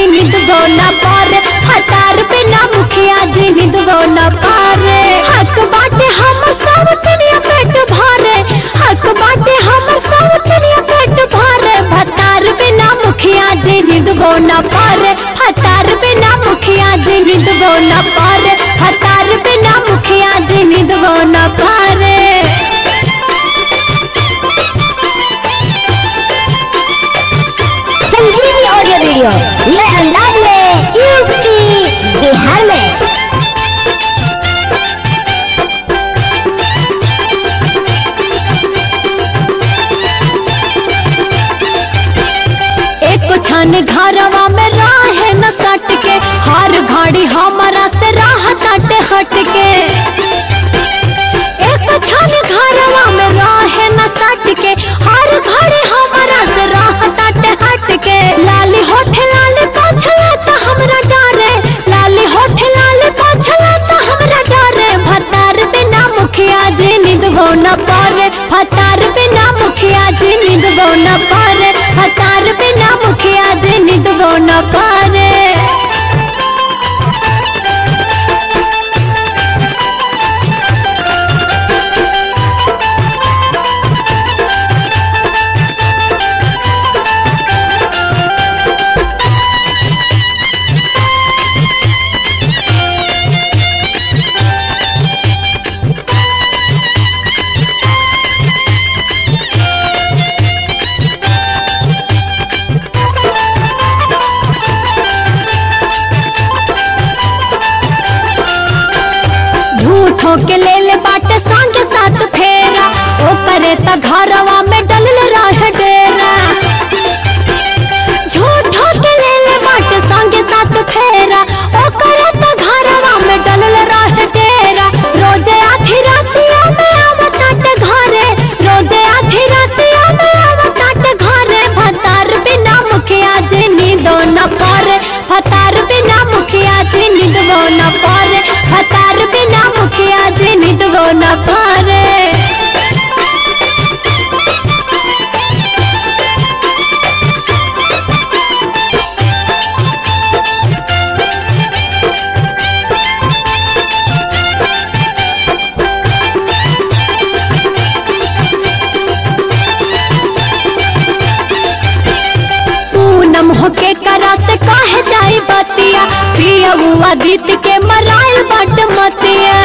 जी निदबो न पारे हतार बिना मुखिया जी निदबो न पारे हक बाटे हमर सब दुनिया पेट भरे हक बाटे हमर सब दुनिया पेट भरे भतार बिना मुखिया जी निदबो न पारे हतार बिना मुखिया जी निदबो न पारे हतार बिना मुखिया जी निदबो न पारे संजीवनी ऑडियो वीडियो नए अंदाज में यूपी बिहार में एक छन घरवा में राहे न सट के हर घड़ी हमारा से राह ताटे हट के एक छन घरवा में राहे न सट के हर घड़ी हमारा से राह ताटे हट के लाली होठ लाली पोछला तो हमरा डरे लाली होठ लाली पोछला तो हमरा डरे भतार बिना मुखिया जी निदबो न पारे भतार बिना मुखिया जी निदबो न पारे भतार बिना मुखिया जी निदबो न पारे झूठो के ले ले बाटे संगे साथ फेरा ओ करे त घरवा में डलल रह डेरा झूठो के ले ले बाटे संगे साथ फेरा ओ करे त घरवा में डलल रह डेरा रोजे आधी रातिया में आवताटे घरे रोजे आधी रातिया में आवताटे घरे भतार बिना मुखिया जी नींदो न पारे भतार बिना मुखिया जी नींदो न पारे भतार बिना मुखिया जी नींदो न पारे पूनम होके करा से काहे जाई बतिया पिया हुआ दीत के मराइल बट मतिया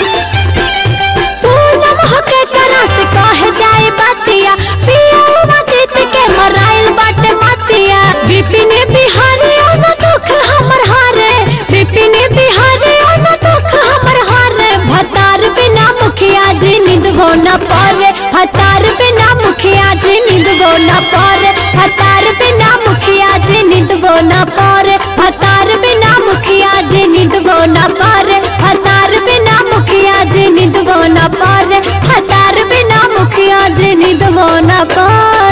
पूनम होके करा से काहे जाई बतिया पिया हुआ दीत के मराइल बट मतिया बिपिन बिहारी न दुख हमर हारे बिपिन बिहारी न दुख हमर हारे भतार बिना मुखिया जी निदबो न पारे भतार बिना मुखिया जी निदबो न पारे भतार बिना मुखिया जी निदबो न पारे भतार बिना मुखिया जी निदबो न पारे भतार बिना मुखिया जी निदबो न पारे भतार बिना मुखिया जी निदबो न पारे